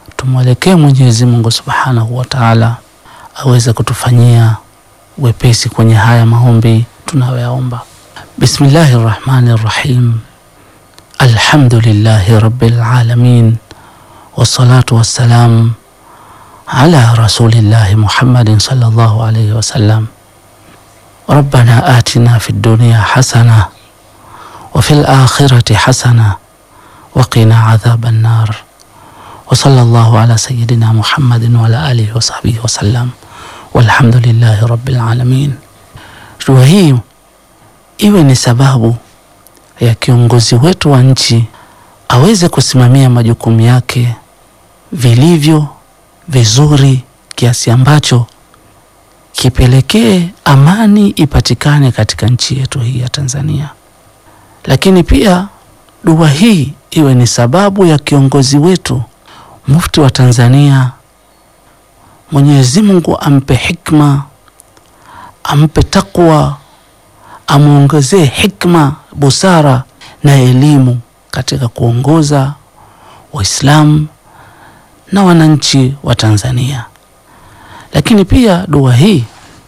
tumwelekee Mwenyezi Mungu Subhanahu wa Ta'ala aweze kutufanyia wepesi kwenye haya maombi tunayoyaomba. Bismillahir Rahmanir Rahim. Alhamdulillahi Rabbil Alamin wassalatu wassalam ala rasulillahi Muhammadin sallallahu alayhi wasallam. Rabbana atina fid dunya hasana wa fil akhirati hasana wa qina adhaban nar wa sallallahu ala sayyidina Muhammadin wa ala alihi wa sahbihi wa sallam walhamdulillahi rabbil alamin. Dua hii iwe ni sababu ya kiongozi wetu wa nchi aweze kusimamia majukumu yake vilivyo vizuri, kiasi ambacho kipelekee amani ipatikane katika nchi yetu hii ya Tanzania. Lakini pia dua hii iwe ni sababu ya kiongozi wetu mufti wa Tanzania, Mwenyezi Mungu ampe hikma, ampe takwa, amwongezee hikma, busara na elimu katika kuongoza Waislamu na wananchi wa Tanzania. Lakini pia dua hii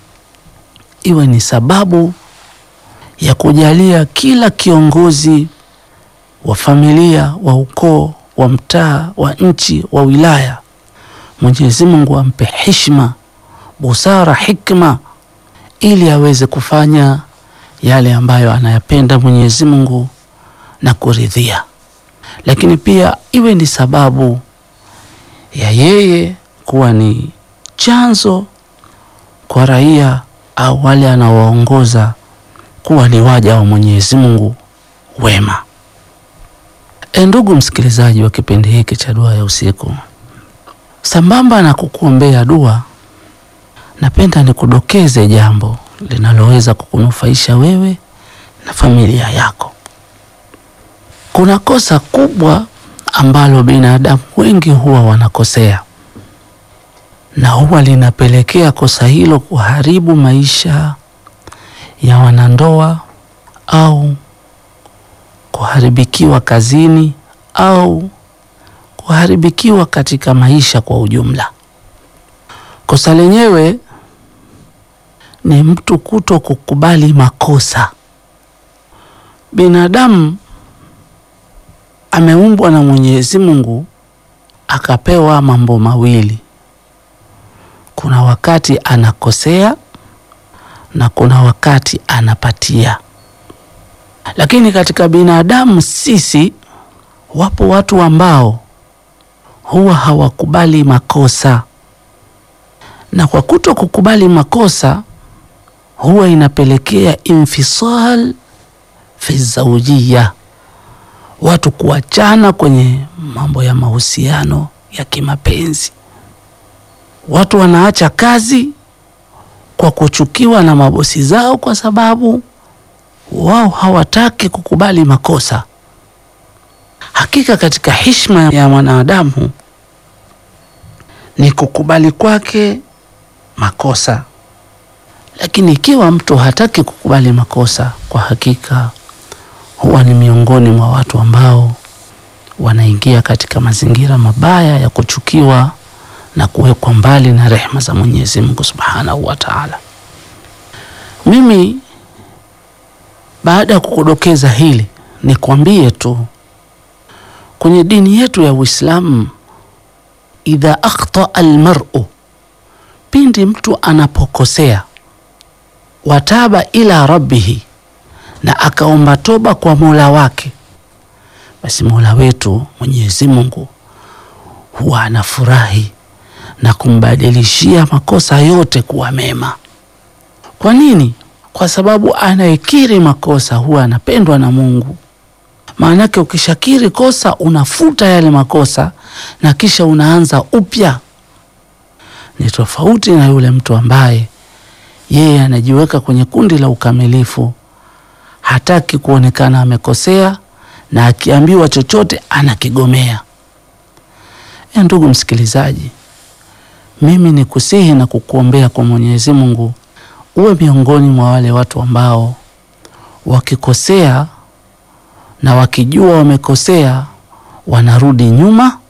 iwe ni sababu ya kujalia kila kiongozi wa familia, wa ukoo, wa mtaa, wa nchi, wa wilaya, Mwenyezi Mungu ampe heshima, busara, hikma ili aweze kufanya yale ambayo anayapenda Mwenyezi Mungu na kuridhia. Lakini pia iwe ni sababu ya yeye kuwa ni chanzo kwa raia au wale anaowaongoza kuwa ni waja wa Mwenyezi Mungu wema. E, ndugu msikilizaji wa kipindi hiki cha dua ya usiku, sambamba na kukuombea dua, napenda nikudokeze jambo linaloweza kukunufaisha wewe na familia yako. Kuna kosa kubwa ambalo binadamu wengi huwa wanakosea na huwa linapelekea kosa hilo kuharibu maisha ya wanandoa au kuharibikiwa kazini au kuharibikiwa katika maisha kwa ujumla. Kosa lenyewe ni mtu kuto kukubali makosa. Binadamu ameumbwa na Mwenyezi Mungu akapewa mambo mawili. Kuna wakati anakosea na kuna wakati anapatia. Lakini katika binadamu sisi, wapo watu ambao huwa hawakubali makosa, na kwa kuto kukubali makosa huwa inapelekea infisal fi zaujia, watu kuachana kwenye mambo ya mahusiano ya kimapenzi. Watu wanaacha kazi kwa kuchukiwa na mabosi zao kwa sababu wao hawataki kukubali makosa. Hakika katika heshima ya mwanadamu ni kukubali kwake makosa, lakini ikiwa mtu hataki kukubali makosa, kwa hakika huwa ni miongoni mwa watu ambao wanaingia katika mazingira mabaya ya kuchukiwa na kuwekwa mbali na rehema za Mwenyezi Mungu Subhanahu wa Ta'ala. Mimi baada ya kukudokeza hili nikwambie tu kwenye dini yetu ya Uislamu, idha akhta almar'u, pindi mtu anapokosea, wataba ila rabbihi, na akaomba toba kwa Mola wake, basi Mola wetu Mwenyezi Mungu huwa anafurahi na kumbadilishia makosa yote kuwa mema. Kwa nini? Kwa sababu anayekiri makosa huwa anapendwa na Mungu. Maanake ukishakiri kosa unafuta yale makosa na kisha unaanza upya. Ni tofauti na yule mtu ambaye yeye anajiweka kwenye kundi la ukamilifu, hataki kuonekana amekosea, na akiambiwa chochote anakigomea. E, ndugu msikilizaji, mimi ni kusihi na kukuombea kwa Mwenyezi Mungu uwe miongoni mwa wale watu ambao wakikosea na wakijua wamekosea wanarudi nyuma